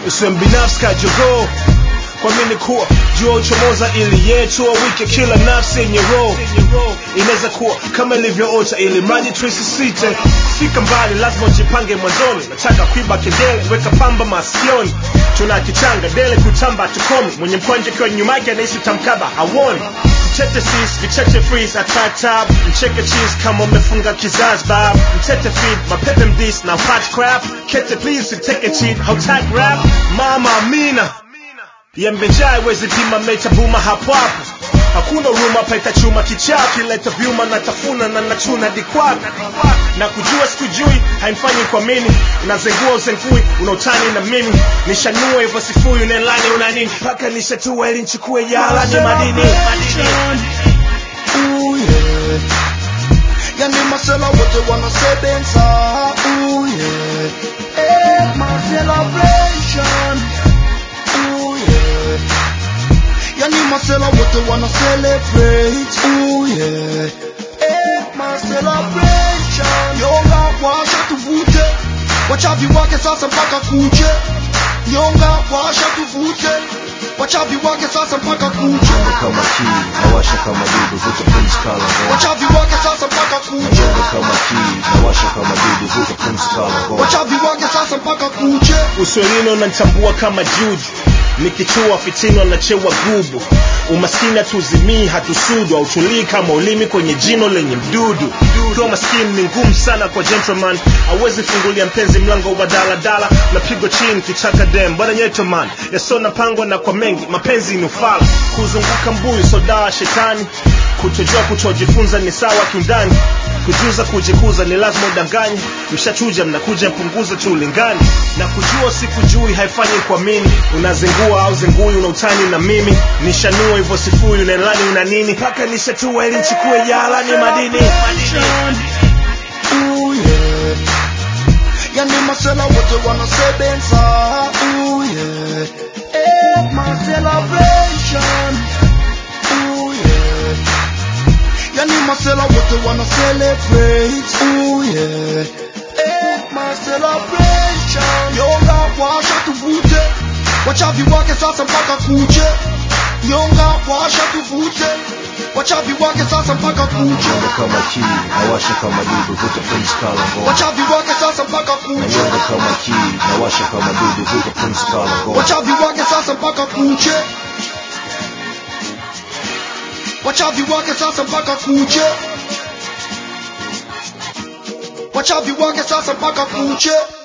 usiwe mbinafsi kajogoo kwa mini kuwa jua uchomoza ili yetu wike kila nafsi yenye roho inaweza kuwa kama ilivyoota ili mradi tuisisite fika mbali lazima ujipange mwanzoni nataka kuiba kengele weka pamba masikioni tuna kichanga dele kutamba tukomi mwenye mkwanja kiwa nyuma yake anahisi utamkaba hawoni mtete sis vicheche freeze atatab mcheke cheese kama umefunga kizazi bab mtete feed mapepe mdis na fat crap kete please siteke cheat hautag rap mama amina yembejai wezi pima mecha buma hapo hapo hakuna huruma paita chuma kichaa kileta vyuma na tafuna na nachuna dikwako na kujua sikujui haimfanyi kwa mini unazengua uzengui unautani na mimi nishanua hivyo sifui unelani una nini mpaka nishatua ili nchukue yalani madini Ooh, yeah. Yani masela wote wanasebenza Ooh, yeah. Eh, my celebration Ooh, yeah. Yani masela wote wana celebrate Ooh, yeah. Eh, my celebration Nyonga washa tuvute Wachavi wake sasa mpaka kuche Nyonga washa tuvute Wachavi wake sasa mpaka kuche Nyonga kama kii, nawasha kama dudu, vuta pumzi kala ngoma. Wachavi wake sasa mpaka kuche Nyonga kama kii, nawasha kama dudu, vuta pumzi kala ngoma. Wachavi wake sasa mpaka kuche uswelini unanitambua kama juju nikichua fitini wanachewa gubu umaskini hatuzimii hatusudu hautulii kama ulimi kwenye jino lenye mdudu ukiwa maskini ni ngumu sana kwa gentleman awezi fungulia mpenzi mlango wa daladala napigwa chini kichaka dem bwana nyetoman yasona pangwa na kwa mengi mapenzi ni ufala kuzunguka mbuyu sodaa shetani kutojua kutojifunza ni sawa kiundani kujuza kujikuza ni lazima udanganye mshachuja mnakuja mpunguza tu ulingani na kujua sikujui haifanyi kuamini unazingua au zingui unautani na mimi nishanua hivyo sifuri unaelani una nini mpaka nishatua ili nchukue yalani madini Ooh, yeah. Yani masela wote wanasebenza Ooh, yeah. Eh, my celebration Ooh, yeah. Yani masela wote wana celebrate Ooh, yeah. Eh, my celebration Nyonga washa tuvute Wachavi wake sasa mpaka kuche Nyonga washa tuvute Wachavi wake sasa mpaka kuche Nyonga kama kii, nawasha kama dudu, vuta pumzi kala ngoma. Wachavi wake sasa mpaka kuche Nyonga kama kii, nawasha kama dudu, vuta pumzi kala ngoma. Wachavi wake sasa mpaka kuche Wachavi wake sasa mpaka kuche Wachavi wake sasa mpaka kuche